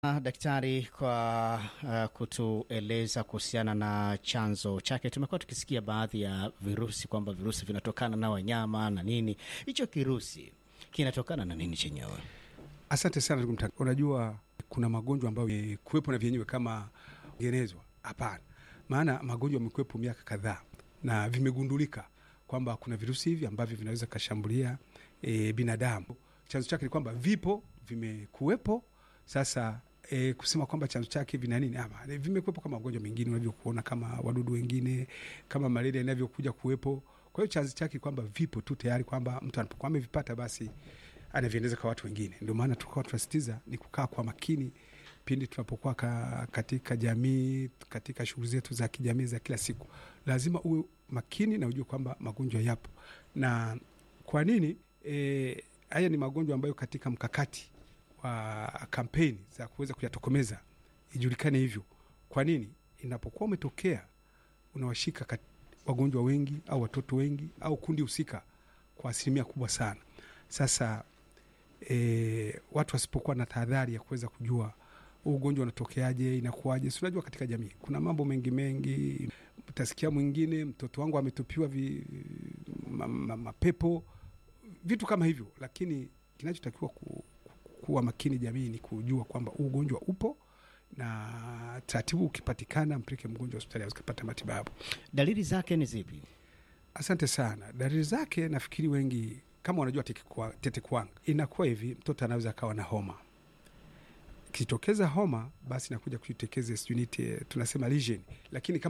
Daktari, kwa uh, kutueleza kuhusiana na chanzo chake. Tumekuwa tukisikia baadhi ya virusi kwamba virusi vinatokana na wanyama na nini. Hicho kirusi kinatokana na nini chenyewe? Asante sana ndugu mtangazaji. Unajua kuna magonjwa ambayo e, kuwepo na vyenyewe kama genezwa? Hapana, maana magonjwa yamekuwepo miaka kadhaa na vimegundulika kwamba kuna virusi hivi ambavyo vinaweza kashambulia e, binadamu. Chanzo chake ni kwamba vipo, vimekuwepo sasa E, kusema kwamba chanzo chake vina nini ama vimekuwepo kama magonjwa mengine unavyokuona kama wadudu wengine kama malaria inavyokuja kuwepo. Kwa hiyo chanzo chake kwamba vipo tu tayari, kwamba mtu anapokuwa amevipata basi anaviendeza kwa watu wengine. Ndio maana tukawa tunasisitiza ni kukaa kwa makini pindi tunapokuwa ka, katika jamii, katika shughuli zetu za kijamii za kila siku, lazima uwe makini na ujue kwamba magonjwa yapo. Na kwa nini e, haya ni magonjwa ambayo katika mkakati wa kampeni za kuweza kuyatokomeza ijulikane hivyo. Kwa nini? Inapokuwa umetokea unawashika wagonjwa wengi au watoto wengi au kundi husika kwa asilimia kubwa sana. Sasa e, watu wasipokuwa na tahadhari ya kuweza kujua huu ugonjwa unatokeaje, inakuwaje, si unajua katika jamii kuna mambo mengi mengi. Utasikia mwingine mtoto wangu ametupiwa vi, ma, ma, mapepo, vitu kama hivyo, lakini kinachotakiwa ku kuwa makini jamii ni kujua kwamba huu ugonjwa upo na taratibu, ukipatikana mpeleke mgonjwa hospitali akapata matibabu. Dalili zake ni zipi? Asante sana. Dalili zake nafikiri wengi kama wanajua tete kuwanga, inakuwa hivi, mtoto anaweza akawa na homa. Ikitokeza homa, basi nakuja kuitekeze sijui tunasema lesion, lakini kama